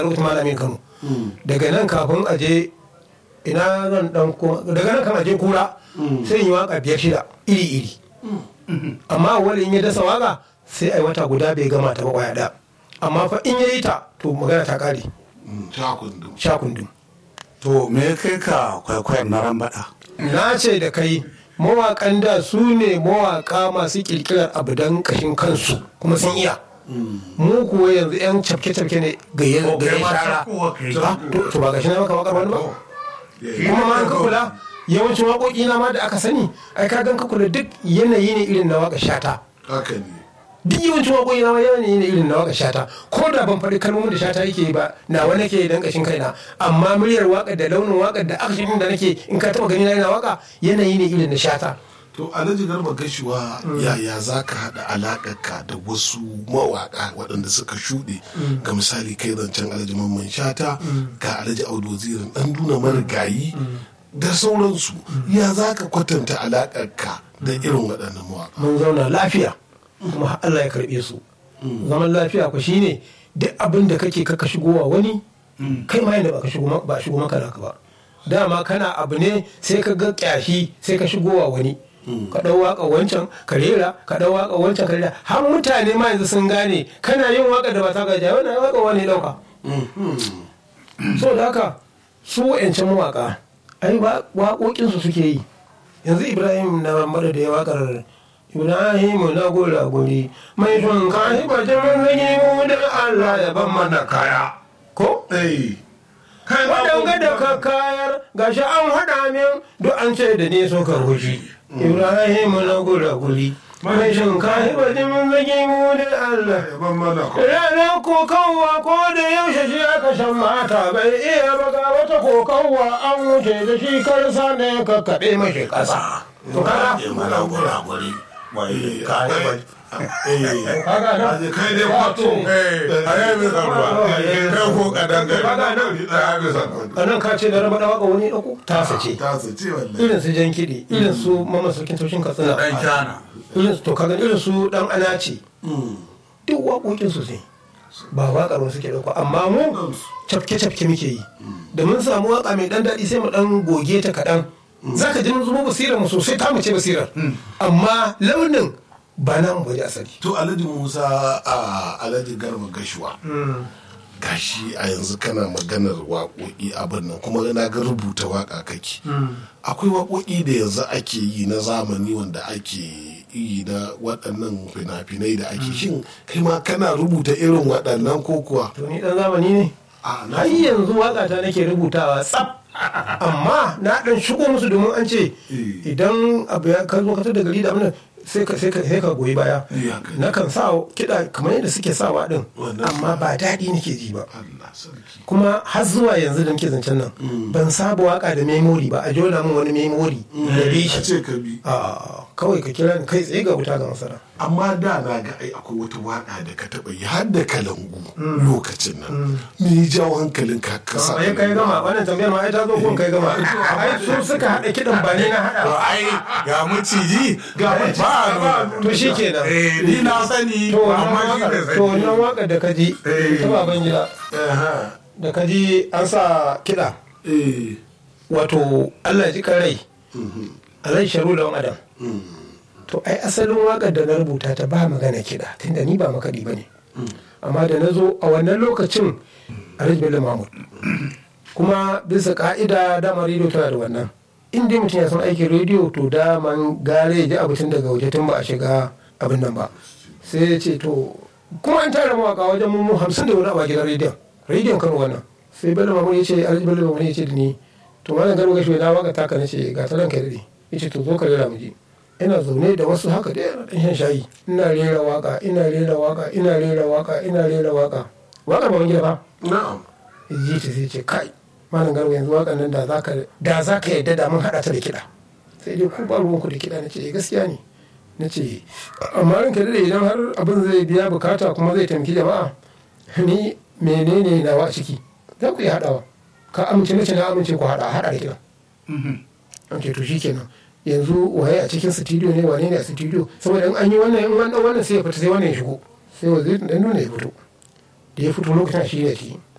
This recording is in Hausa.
a lokacin malamin kano daga nan kafin a je ina zan dan koma daga nan kan a je kura sai in yi waka biyar shida iri iri amma wani in ya dasa waka sai ai wata guda bai gama ta ba kwaya da amma fa in ya yi ta to magana ta kare sha kundum sha kundum to me ya kai ka kwaikwayon na rambaɗa na ce da kai mawaƙan da su ne mawaƙa masu ƙirƙirar abu don ƙashin kansu kuma sun iya mu kuwa yanzu 'yan cafke-cafke ne ga ya Ko kai ma shara cafkowa kai. Ah, to to ba gashi na maka waƙar wani ba kuma ma an ka kula yawancin waƙoƙi na ma da aka sani ai ka gan ka kula duk yanayi ne irin na waƙar shata haka ne duk yawancin waƙoƙi na ma yanayi ne irin na waƙar shata ko da ban faɗi kalmomin da shata yake yi ba na wani ke dan ƙashin kaina amma muryar waƙar da launin waƙar da akshin da nake in ka taɓa gani na yana waƙa yanayi ne irin na shata to alhaji garba gashuwa yaya za ka haɗa alaƙarka da wasu mawaƙa waɗanda suka shuɗe ga misali kai zancen alhaji mamman shata ga alhaji audu wazirin ɗan duna marigayi da sauransu ya za ka kwatanta alaƙarka da irin waɗannan mawaƙa mun zauna lafiya kuma har Allah ya karɓe su zaman lafiya ku shine duk abin da kake kaka shigowa wani kai ma yanda ba ka shigo ma- ba shigo maka naka ba dama kana abu ne sai ka ga kyashi sai ka shigowa wani ka ɗau waka wancan ka rera ka ɗau waka wancan ka rera har mutane ma yanzu sun gane kana yin waka da ba ta gaja wannan waka wani ɗauka so da haka su wa'yancan mawaka ai wa- waƙoƙinsu suke yi yanzu ibrahim na mara da ya waƙar ibrahim na gora guri mai son kashi bacin manzanni mu da allah ya ban mana kaya ko kai ma waɗanga da ka kayar gashi an haɗa min duk an ce da ne so ka hushi ibrahim na gora guri mai son kashi bacin manzanni mu da allah ban mana Ranar kokawa ko da yaushe shi aka shan mata bai iya baga wata kokawa an wuce da shi karsa ne ka kaɗe mashi ƙasa. To kaga? mana guraguri wai ka yi ba Kaga nan? kai dai kwato a yi bisa ruwa kai ko kadan gari Kaga nan? a yi bisa ruwa A nan ka ce da raba ɗawaka wani ɗauko? Tasa ce. ta su ce wallahi Irin su jan kiɗi, irin su mama sarkin taushin katsina. dan kyana Irin su to kaga irin su ɗan anace. Duk waƙoƙin su ne. Ba waƙar wasu ke ɗauka amma mu cafke-cafke muke yi. Da mun samu waƙa mai ɗan daɗi sai mu ɗan goge ta kaɗan. Za ka ji mun zubo basirar mu sosai ta mu ce basirar. Amma launin ba na mu baje asali. to alhaji musa a alhaji garba gashuwa gashi a yanzu kana maganar waƙoƙi abin nan kuma na ga rubuta waƙa kake akwai waƙoƙi da yanzu ake yi na zamani wanda ake yi na waɗannan fina-finai da ake shin kai ma kana rubuta irin waɗannan ko kuwa To ni ɗan zamani ne. a na har yanzu waƙa ta nake rubutawa tsaf amma na ɗan shigo musu domin an ce idan abu ya ka zo ka tada gari da abin nan, sai ka sai ka sai ka goyi baya Eh, haka ne. na kan sa kiɗa kamar yadda suke sawa din Wannan amma ba daɗi nake ji ba Allah sarki kuma har zuwa yanzu da nake zancen nan ban saba waka da memori ba a jona min wani memori da bi a shi ce ka bi a kawai ka kira ni kai tsaye ga wuta ga masara amma da na ga ai akwai wata waƙa da ka taɓa yi har da kalangu lokacin nan me ya jawo hankalin ka ka sa ai kai gama wannan tambayar ma ai ta zo kun kai gama ai su suka haɗa kiɗan ba ni na haɗa to ba ai ga maciji ga ba to shi kenan eh ni na sani to amma shi wannan bai waƙar to wannan sani waƙar da kaji ta baban gida Aha. da kaji an sa kiɗa eh wato Allah ya ji kan rai alai sharu da adam to ai asalin waƙar da na rubuta ta ba magana kiɗa tunda ni ba makaɗi ba ne amma da na zo a wannan lokacin alhaji bello mahmud kuma bisa ka'ida dama rediyo tana da wannan in dai mutum ya san aikin rediyo to daman gare ya ji abu tun daga waje tun ba a shiga abin nan ba sai ya ce to kuma an tara mawaka wajen mummu hamsin da wani abu a gidan rediyon rediyon kano wannan sai bello mahmud ya ce alhaji bello mahmud ya ce da ni to malam garo gashi na waka taka na ce ga ta ranka daɗe ya ce to zo ka rera mu je ina zaune da wasu haka dai na ɗan shan shayi ina rera waka ina rera waka ina rera waka ina rera waka waka ba gida ba na'am ji ta sai ce kai malam garba yanzu wakan nan da za ka da za ka yadda da mun haɗa ta da kiɗa sai dai ku ba ruwanku da kiɗa na ce "Eh, gaskiya ne na ce amma ranka da idan har abin zai biya bukata kuma zai taimaki jama'a ni menene nawa a ciki za ku iya haɗawa ka amince na ce na amince ku haɗa haɗa da kiɗa an ce to shikenan yanzu waye a cikin studio ne wane ne a studio saboda in an yi wannan in wannan wannan sai ya fita sai wannan ya shigo sai wazirin dan nuna ya fito da ya fito lokacin shi ne shi